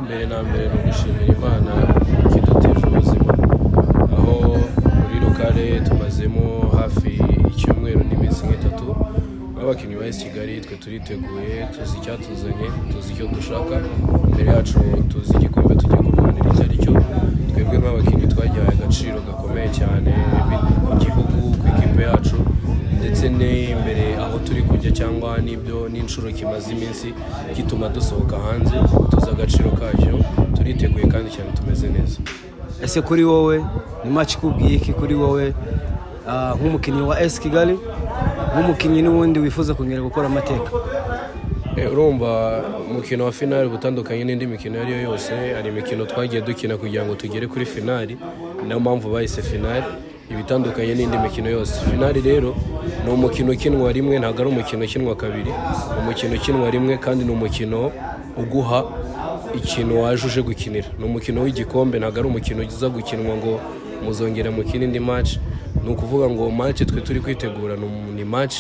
Mbere na mbere ni ugushimira Imana ikiduteje ubuzima aho muri lokale tumazemo hafi icyumweru n'iminsi nk'itatu nk'abakinnyi ba esi Kigali twe turiteguye tuzi icyatuzanye tuzi icyo dushaka imbere yacu tuzi igikombe tugiye kurwanira icyo ari cyo twebwe nk'abakinnyi twagihaye agaciro gakomeye cyane ku gihugu ku ikipe yacu ndetse n'imbere aho turi kujya cyangwa n'ibyo n'inshuro kimaze iminsi gituma dusohoka hanze tuzi agaciro kacyo turiteguye kandi cyane tumeze neza ese kuri wowe ni match ikubwiye iki kuri wowe Ah, nk'umukinnyi wa esi kigali nk'umukinnyi n'ubundi wifuza kongera gukora amateka Eh, urumva umukino wa finali uba utandukanye n'indi mikino iyo ari yo yose hari imikino twagiye dukina kugira ngo tugere kuri finali niyo mpamvu bahise finali iba itandukanye n'indi mikino yose finali rero ni umukino ukinwa rimwe ntabwo ari umukino ukinwa kabiri ni umukino ukinwa rimwe kandi ni umukino uguha ikintu waje uje gukinira ni umukino w'igikombe ntabwo ari umukino uza gukinwa ngo muzongera mukine indi match ni ukuvuga ngo match twe turi kwitegura ni um- ni match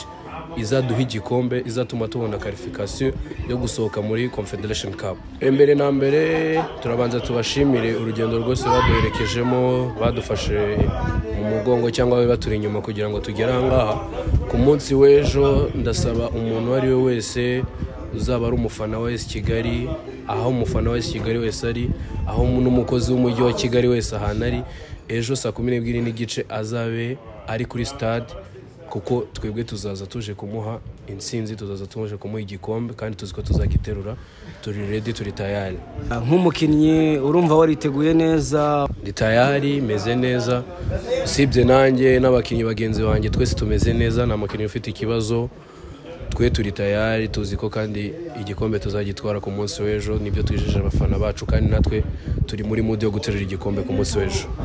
izaduha igikombe izatuma tubona karifikasiyo yo gusohoka muri confederation cup mbere na mbere turabanza tubashimire urugendo rwose baduherekejemo badufashe mu mugongo cyangwa babe baturi inyuma kugira ngo tugere ahangaha ku munsi w'ejo ndasaba umuntu uwo ari we wese uzaba ari umufana wa esi kigali aho umufana wa esi kigali wese ari aho n'umukozi w'umujyi wa kigali wese ahantu ari ejo saa kumi n'ebyiri n'igice azabe ari kuri sitade kuko twebwe tuzaza tuje kumuha intsinzi tuzaza tuje kumuha igikombe kandi tuzi ko tuzagiterura turi redi turi tayari Ah, nk'umukinnyi urumva wariteguye neza ndi tayari meze neza usibye nanjye n'abakinnyi bagenzi banjye twese tumeze neza nta mukinnyi ufite ikibazo twe turi tayari tuzi ko kandi igikombe tuzagitwara ku munsi w'ejo nibyo twijeje abafana bacu kandi natwe turi muri mudu yo guterura igikombe ku munsi w'ejo